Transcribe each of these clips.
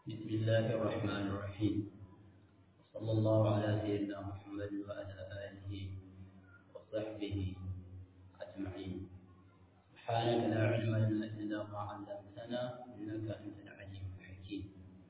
بسم الله الرحمن الرحيم وصلى الله على سيدنا محمد وعلى آله وصحبه أجمعين سبحانك لا علم لنا إلا ما علمتنا إنك أنت العليم الحكيم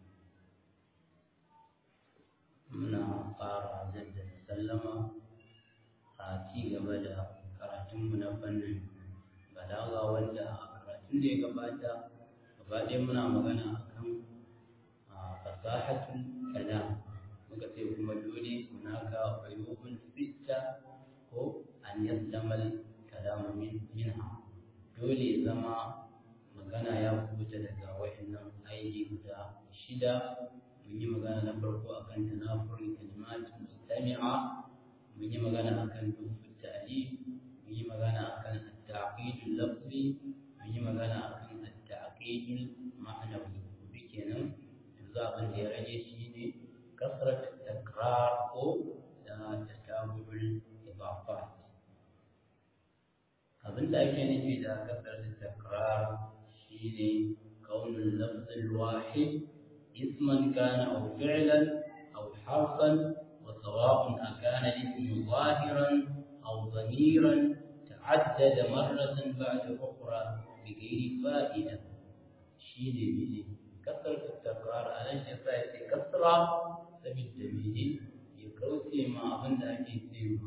muna ƙara jaddada sallama a ci gaba da karatunmu na fannin balaga wanda a karatun da ya gabata gaba ɗaya muna magana akan fasahatun kalam muka ce kuma dole hunaka uyubun sitta ko an yaslamal kalamu minha dole zama magana ya kubuta daga wayannan aiki guda shida mun yi magana na farko akan tanafurin kalimat mustami'a mun yi magana akan dufin ta'lif mun yi magana akan at-ta'qidul lafzi mun yi magana akan at-ta'qidul ma'nawi bi kenan yanzu abin da ya rage shi ne kasrat takrar ko da tatabul idafat abin da ake nufi da kasrat takrar shine kaunul lafzul wahid اسما كان أو فعلا أو حرفا وسواء أكان الاسم ظاهرا أو ضميرا تعدد مرة بعد أخرى بغير فائدة شيء بيجي كثرة التكرار على شفاء كثرة سبيل بيجي يكوسي ما أظن أكيد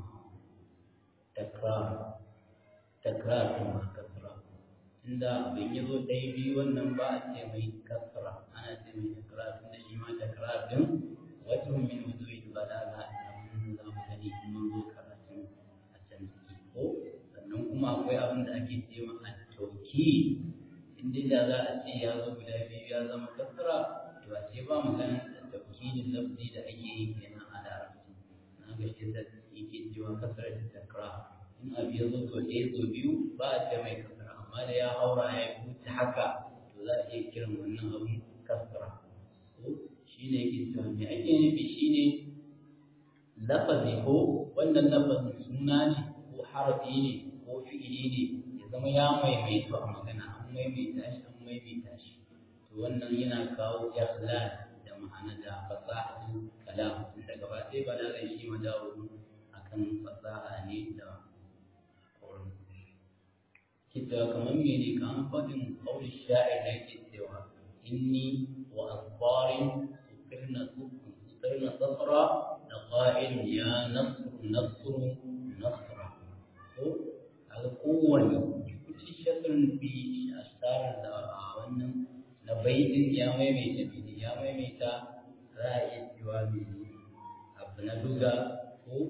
تكرار تكرار كما كثرة عند بيجي دايبي والنبأ تيمي كثرة ana ce mai takrar tunda shi ma takrar din wajen min wujuhi balaga abin da za mu gani in mun zo karatun a can ciki ko sannan kuma akwai abin da ake ce ma at-tawki inda da za a ce ya zo guda biyu ya zama kasra to a ce ba magana tawkilin lafzi da ake yi kenan a larabci na ga shi da yake cewa kasra da takrar in abu ya zo to ɗaya so biyu ba a ce mai kasra amma da ya haura ya wuce haka to za a iya kiran wannan abun kasra ko shi ne yake cewa me ake nufi shi ne lafazi ko wannan lafazin suna ne ko harafi ne ko fi'ili ne ya zama ya maimaito a magana an maimaita shi an maimaita shi to wannan yana kawo ikhlal da ma'ana da fasahatul kalam inda gaba ɗaya balagan shi madawo akan fasaha ne da kaurin kita kamar mene kan faɗin ƙaunin sha'ir da yake cewa إني وأصبار سكرنا سكرنا صفرا لقائل يا نصر نصر نصرا هذا قوة كل شكر في أشتار wannan na baitin ya maimaita bini ya maimaita za a iya cewa bini abu na duga ko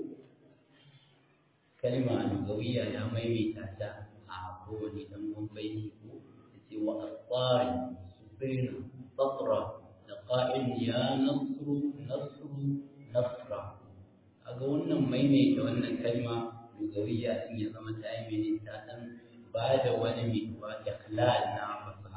kalma lugawiya ya maimaita ta a kowane ɗan baiti ko ya ce wa asfarin بين صفرة لقائل يا نصر نصر نصرا aga wannan maimaita wannan kalma lugawiya din ya zama ta yi mene ta dan ba da wani mai wa ikhlal na fasaha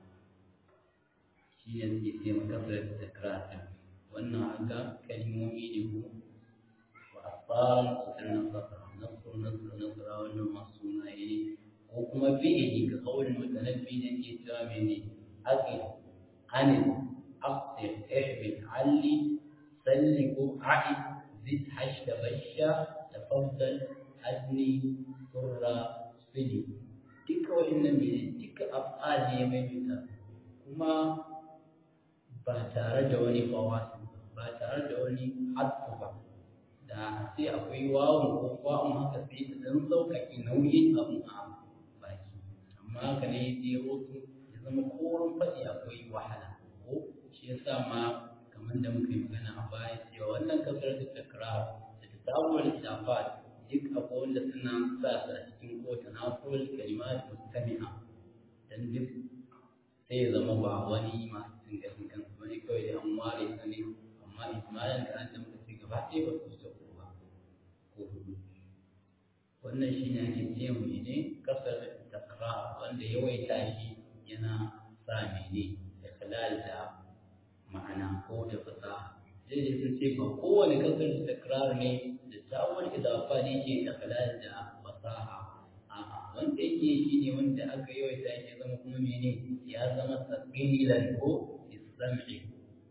shi ne suke ce maka da takrar wannan aga kalmomi ne ko wa asfaran sannan safara nasr nasr nasra wannan masu sunaye ne ko kuma fi'ili ga kaulin mutanabbi ne ke cewa mene أقل عن أقصر احبط علي سلك عئد زد حش تبشى تفضل أدني سر صلي تلك وإن من تلك أفعال يميتا كما باتار جواني فواسل باتار جواني حدث da sai akwai wawon ko wawon haka sai ta dan sauƙaƙe nauyin abun a baki amma haka ne sai rotu zama korin faɗi akwai wahala ko shi yasa ma kamar da muka yi magana a baya cewa wannan kasar da takrar da ta sabuwar idafat duk akwai wanda suna sa su a cikin kowace nafiyar kalimat mustami'a dan duk sai ya zama ba wani masu cin gashin kansu bane kawai da an ware su ne amma ismailin da an da muka ce gaba ɗaya ba su wuce ko ba ko hudu wannan shi ne ake ce mene kasar takrar wanda yawaita shi yana sa mene ikhlal da ma'ana ko da fasaha sai dai sun ce ba kowane kasar da takrar ne da tawon idafa ne ke ikhlal da fasaha a'a wanda yake shi ne wanda aka yawaita shi zama kuma mene ya zama saqilan ko istam'i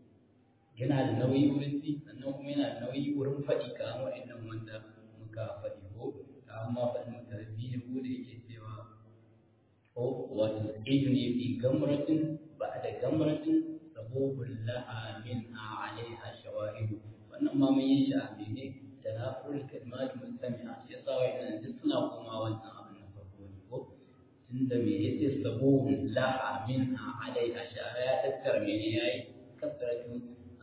yana da nauyi wurin ci sannan kuma yana da nauyi wurin faɗi ka wa'annan wanda muka faɗi ko amma faɗin mutarabbi ne ko da yake cewa ko wato ido ne fi gamratin ba da gamratin sabobin laha min a alaiha shawahidu wannan ma mun yi shi a mene tanafur kalmat mustami'a shi yasa wa'annan duk suna koma wannan abin na farko ne ko tunda me yace sabobin laha min a alaiha shara ya tattara mene yayi kasratu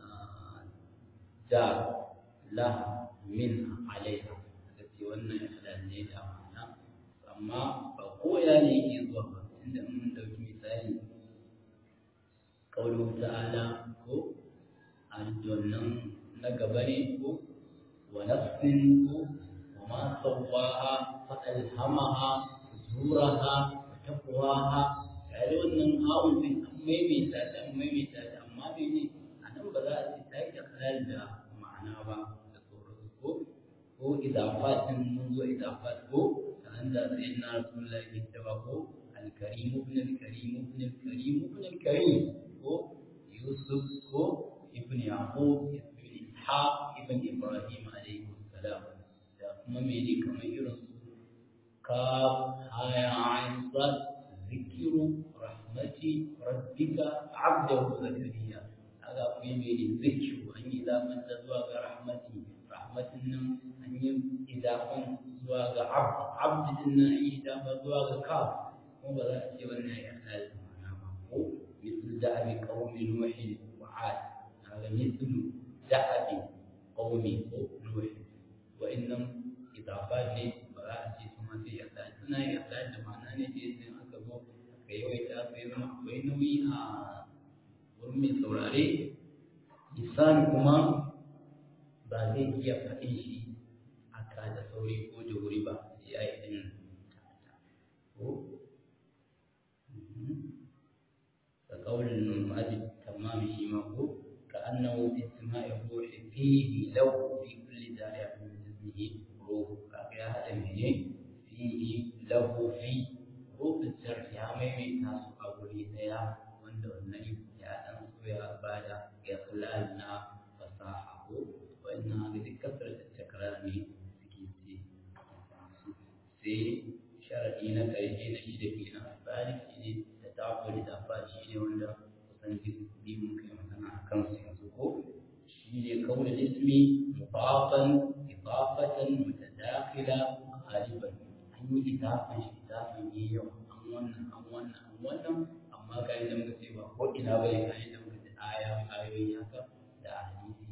da laha min alaiha ce wannan halal ne da amana amma ba koya ne yake zuwa ba inda mun dauki misali kaulu ta'ala ko aljannan na gaba ne ko wa nafsin ko wa ma sawaha fa alhamaha fujuraha wa taqwaha kai wannan hawun din an maimaita ta an maimaita ta amma ne anan ba za a ce ta yi halal da ma'ana ba da sauransu ko ko idafat din mun zo idafat ko kan da sayyidina rasulullahi ke cewa ko al-karim ibn al-karim ibn al-karim ibn al-karim ko yusuf ko ibn yaqub ibn ishaq ibn ibrahim alayhi salam da kuma me ne kamar irin su ka haya ain sad zikru rahmati rabbika abdahu zakariya kaga akwai me ne zikru an yi zaman da zuwa ga rahmati rahmatin nan an yi idafan zuwa ga abd abd din nan an yi idafan zuwa ga kaf kuma ba za a ce wannan ya halal ma'ana ba ko mislu da'abi qaumi nuh wa 'ad kaga mislu da'abi qaumi ko nuh wa innam idafat ne ba za a ce su ma sai ya halal suna ya halal da ma'ana ne da sai aka zo aka yawaita aka yi zama akwai nauyi a wurin mai saurare lisan kuma ba zai iya faɗin shi haka da sauri ko da wuri ba sai ya yi ɗin ko ka ƙaunin numadi tamam shi ma ko ka annahu istima'i ruhi fihi lahu fi kulli dariya min jismihi ruhu kaga ya haɗa mene fihi lahu fi ruhu zarfi ya maimaita su a guri ɗaya wanda wannan ya ɗan so ya bada ya na fasaha ko وإن هذه كثرة التكرار سكيتي سي شرعينا كايجينا شدكينا ذلك شيء تتعبد الأفعال شيء ولا وسنجد دي ممكن مثلا كم سيزوكو شيء كون الاسم مضافا إضافة متداخلة غالبا أن إضافة إضافة يو أمونا أمونا أمونا أما كان لم تسيبا هو إنا بي كان لم تسيبا آية آية هكا da hadisi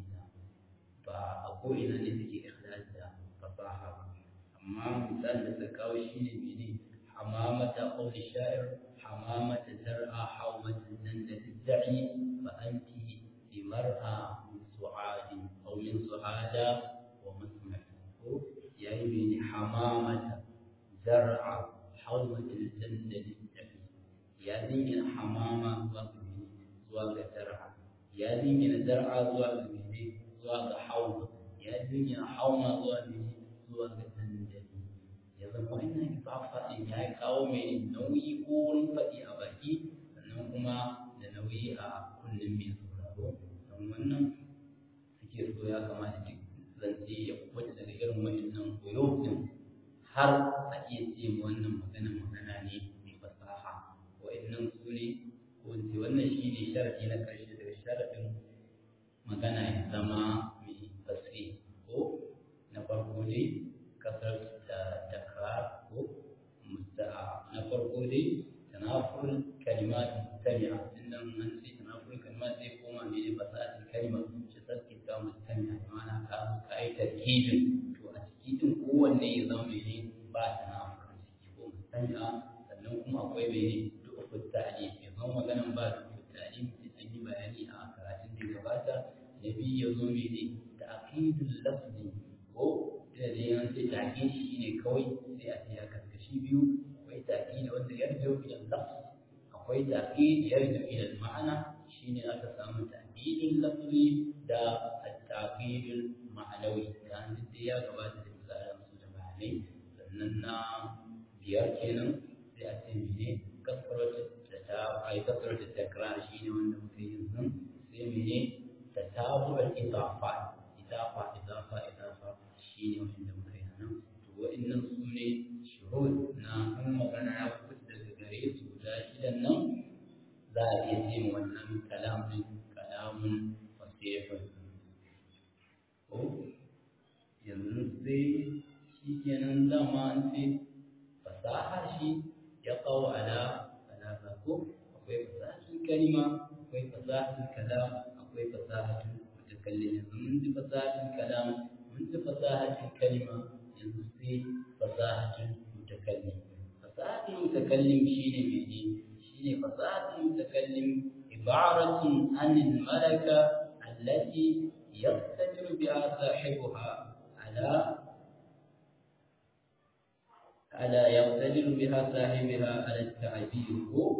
ba a ko'ina ne suke ikhlal da fasaha ba amma misali da suka kawo shi ne mene hamamata qawli sha'ir hamamata zar'a hawmata danda tidda'i fa anti bi mar'a min su'adi aw min su'ada wa masma' ko yayi mene hamamata zar'a hawmata danda tidda'i ya dingina hamama zuwa ga zuwa ga zar'a ya dingina zar'a zuwa ga mene zuwa ga hauma ya jinya hauma zuwa ne zuwa ga dandali ya zama wannan ifafa ɗin ya kawo mai nauyi ko wurin faɗi a baki sannan kuma da nauyi a kunnen mai sauraro don wannan suke so ya kamata duk zance ya kubuta daga irin wa'annan koyo ɗin har a iya ce wannan magana magana ne mai fasaha wa'annan su ne ko in ce wannan shi ne sharaɗi na ƙarshe daga sharaɗin magana ya zama mai tasiri ko na farko dai kasar da takrar ko musta'a na farko dai tanafur kalimat mustami'a inda an ce tanafur kalimat zai koma mai ne fasahatin kalma shi sarki ta mustami'a ma'ana ka zo ka yi tarkibin to a ciki din kowanne ya zama mai ne ba tanafur ciki ko mustami'a sannan kuma akwai mai ne duk ta'lim ya zama maganan ba duk ta'lim an yi bayani a karatun da gabata na biyu ya zo mene da aqidul lafzi ko da dai an ce ta'qid shi ne kawai sai a ce ya karkashi biyu akwai ta'qid wanda yarju ila lafz akwai ta'qid yarju ila ma'ana shine aka samu ta'qidul lafzi da at-ta'qidul ma'anawi da an dai ya gabata da misalan su da bayanai sannan na biyar kenan sai a ce mene kasratu da ta ai kasratu takrar shine wanda muke yin nan sai mene تتابع ce ma wannan kalamun kalamun fasihun ko yanzu sai shi kenan dama an ce fasaha shi ya kawo ala ala ko akwai fasahatun kalima akwai fasahatun kalam akwai fasahatun mutakallim yanzu mun ji fasahatun kalam mun ji fasahatun kalima yanzu sai fasahatun mutakallim fasahatun mutakallim shine mene shine fasahatun mutakallim ibaratun anil malaka allati yaqtadiru biha sahibuha ala على يقتدر بها صاحبها على التعبير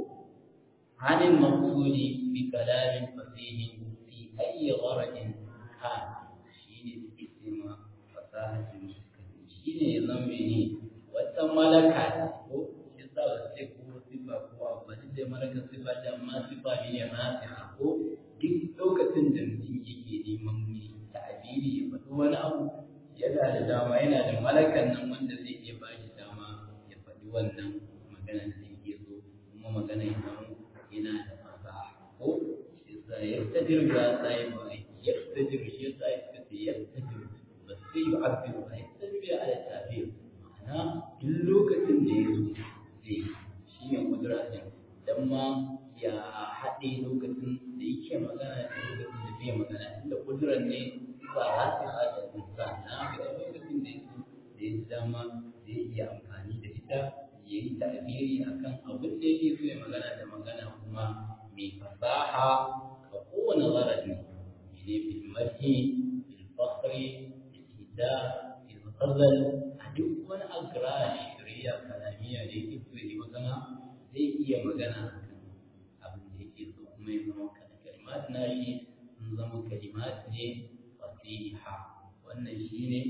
عن المقصود بكلام فصيح في أي غرض كان شيء اسم فصاحة المتكلم شيء ضمني وتملكة shi sa ba sai ko sifa ko abu duk da malaka sifa da amma sifa ne na sifa ko duk lokacin da mutum yake neman mai ta'abiri ya faɗi wani abu yana da dama yana da malakan nan wanda zai iya ba shi dama ya faɗi wannan magana da yake so kuma magana ya samu yana da fasaha ko shi yasa ya tadir ga sai ba ya tadir shi yasa ya ce ya tadir ba sai ya abdu ba ya tadir ya ala tabir ma'ana duk lokacin da ya zo zai shi ne kudura din dan ma ya haɗe lokacin da yake magana da lokacin da bai magana inda kudurar ne ba za su haɗa insan na ga lokacin da ya so da ya dama zai iya amfani da ita ya yi ta'abiri akan abin da yake so ya magana da magana kuma mai fasaha ga kowane zarafi ne bil madhi bil fakhri bil hida bil ghazal a duk wani agra shari'a kalamiya da yake so ya yi magana zai iya magana akan abin da yake so kuma ya zama kalimat na shi sun zama kalimat ne fasiha wannan shine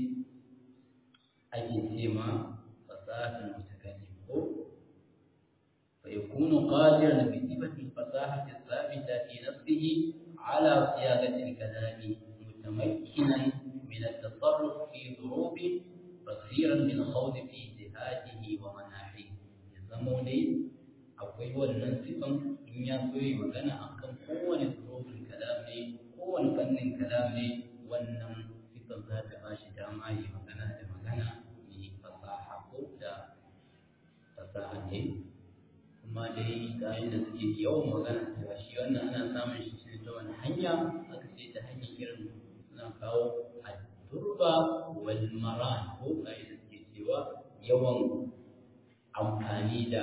ake ce ma fasahatul mutakallim ko fa yakunu qadiran bi sifati fasahati thabita fi nafsihi ala siyadati al-kalami mutamakkinan min at-tasarruf fi dhurubi basiran bil khawd fi ijtihadihi wa manahihi zamo dai akwai wannan sifan in ya so yi magana akan kowane dhurubul kalam ne kowane fannin kalam ne wannan sifan za ta ba shi dama yi magana da magana mai fasaha ko da fasaha ne kuma dai ga da suke yawan magana cewa shi wannan ana samun shi ne ta wani hanya aka ce ta hanyar irin suna kawo turba wal maran ko ga da suke cewa yawan amfani da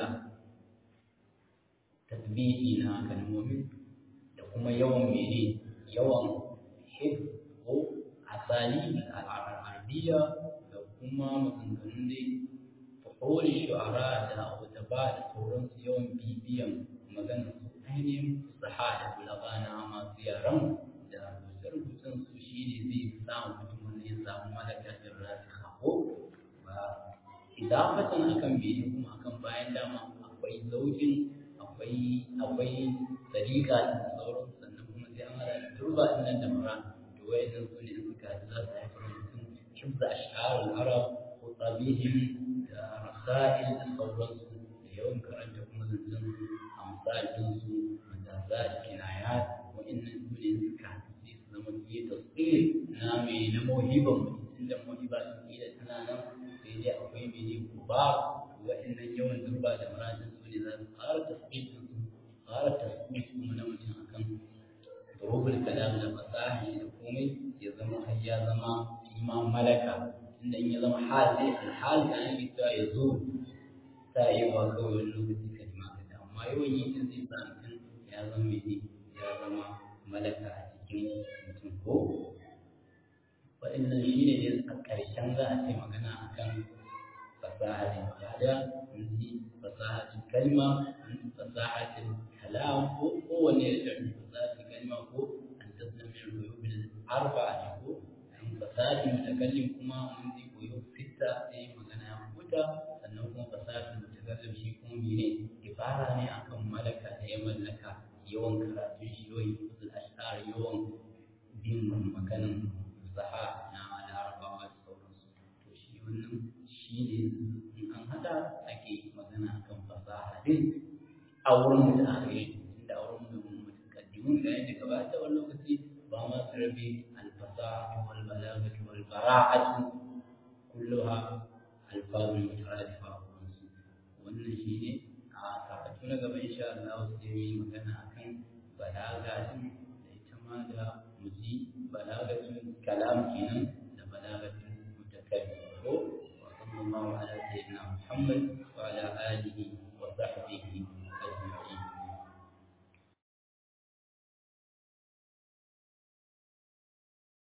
tasbihi na kalmomin da kuma yawan mene yawan hifz ko asali al'arabiya da kuma maganganun dai fuhuri shu'ara da ba da sauransu yawan bibiyan maganar su ainihin fusaha da bulaga na masu yaran da rubuce-rubucen su shi ne zai samu mutum wanda ya samu malakatin rasikha ko ba idafatan akan bene kuma akan bayan dama akwai zaujin akwai akwai tsarika da sauransu sannan kuma sai an hada da turba din nan da mara to wayannan su ne suka ji za su haifar da mutum hibza ash'ar al-arab ko tabihim da rasail da sauransu da yawan karanta kuma zancen amsalin su majazat kinayat wayannan su ne suka ji su zama fiye da tsiri na mai na mohiban mutum tunda mohiba sun kila tana nan sai dai akwai mene kuba wayannan yawan turba da maradin su ne za su ƙara tasbih su ƙara tasbih kuma na mutum akan rubul kalam da fasaha da komai ya zama har ya zama ima malaka inda in ya zama hal sai alhal da ake cewa ya zo ta yi wa kawai wani lokaci kalma ka amma yawan yi din zai sa mutum ya zama mai ya zama malaka a cikin mutum ko waɗannan shi ne dai a ƙarshen za a ce magana akan fasahatin kada mun ji fasahatin kalma mun ji fasahatin kalam ko kowanne da shi fasahatin kalma ko an tasnami ruyubin arba'a ne ko an fasahatin mutakallim kuma mun ji koyo fitta sai magana ya huta sannan kuma fasahatin mutakallim shi kuma mene ibara ne akan malaka da ya mallaka yawan karatun shi yawan yusul ashar yawan bin maganin fasaha na larabawa da sauransu to shi wannan shi ne in an haɗa ake magana akan fasaha din a wurin mutane inda a wurin mun ga yadda gabata wani lokaci ba ma su rabe alfasaha wal balagatu wal bara'atu kulluha alfazun mutaradifa wannan shine a karatu na gaba insha Allah sai mu yi magana akan balaga din da ita ma da muji balagatun kalam kenan da balagatun mutakallim ko wa sallallahu ala sayyidina Muhammad